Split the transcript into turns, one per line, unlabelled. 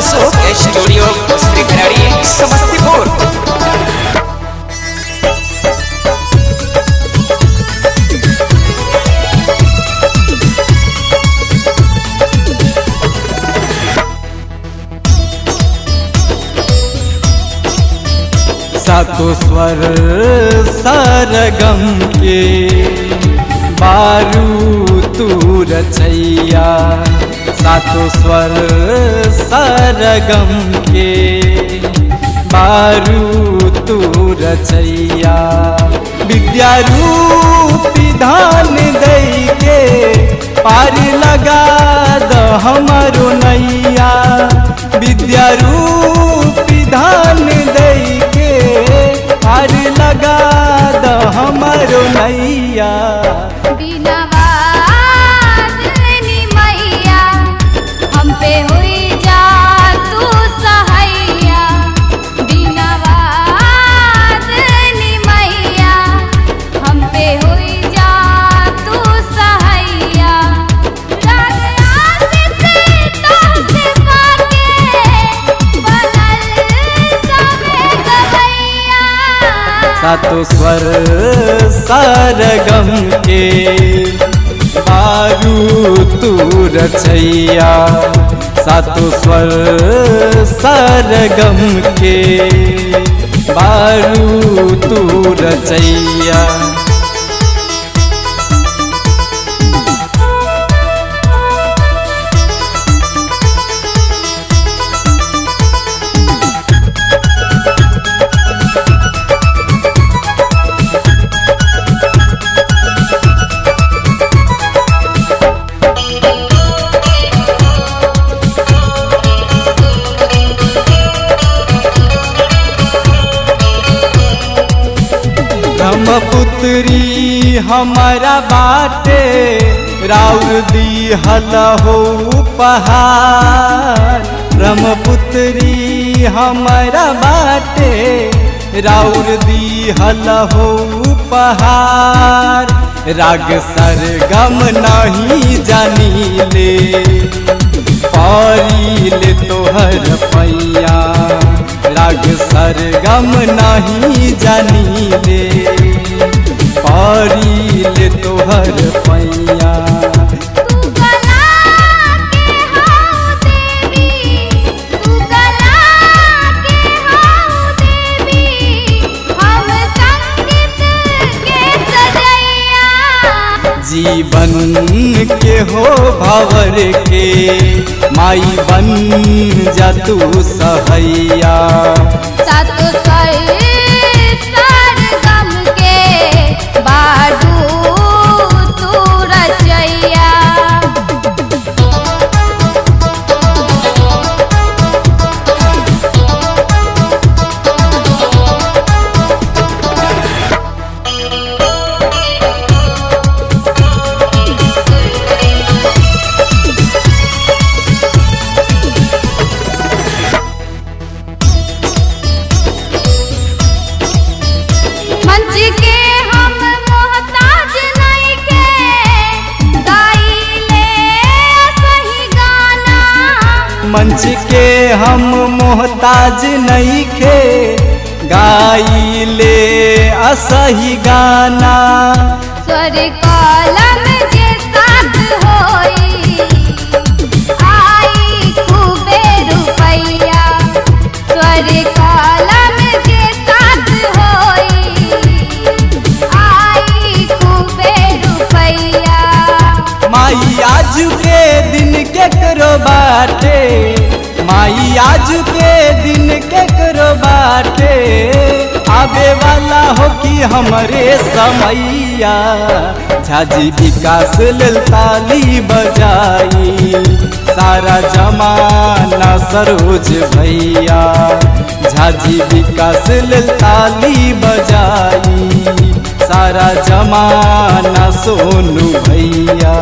Ashok studio श्रीखराड़ी Samastipur
सातो स्वर सरगम के बारू तू रचैया सातो स्वर सरगम के बारू तू रचैया विद्यारूपी धान दई के पार लगा द हमारो नैया विद्यारूपी धान दई के पार लगा द हमारो नैया
बिनवा दिलनी मैया हम पे हुई जा तू सहैया बिनवा दिलनी मैया हम पे हुई जा तू सहैया रात आसित तोहसे पाके बनल सबे गवैया
सातो स्वर सरगम के बारू तू रचैया सातो स्वर सरगम के बारू तू रचैया ब्रह्मपुत्री हमारा बाटे राउर दी हल हो उपहार ब्रह्मपुत्री हमारा बाटे राउर दी हल हो उपहार राग सरगम नहीं जानी ले पारिल तोहर पैया राग सरगम नहीं जानी ले पारिल तोहर पैया
तू गला के हाउ देवी तू गला के हाउ देवी हम संगीत के सजैया
जीवन के हो भवर के माई बन जा तू सहैया
सातो स्वर सरगम के बाडू तू रचैया मंच के हम मोहताज नहीं के गाइले सही गाना
मंच के हम मोहताज नहीं खे गाइले असही गाना
स्वर कलम जे साथ होई आई खूबे रुपैया स्वर कलम जे साथ होई आई खूबे रुपैया
माई आज के दिन के करो बाटे माई आज के दिन के करो बाटे आवे वाला हो कि हमरे समैया झाजी विकास लेल ताली बजाई सारा जमाना सरोज भैया झाजी विकास लेल ताली बजाई सारा जमाना सोनू भैया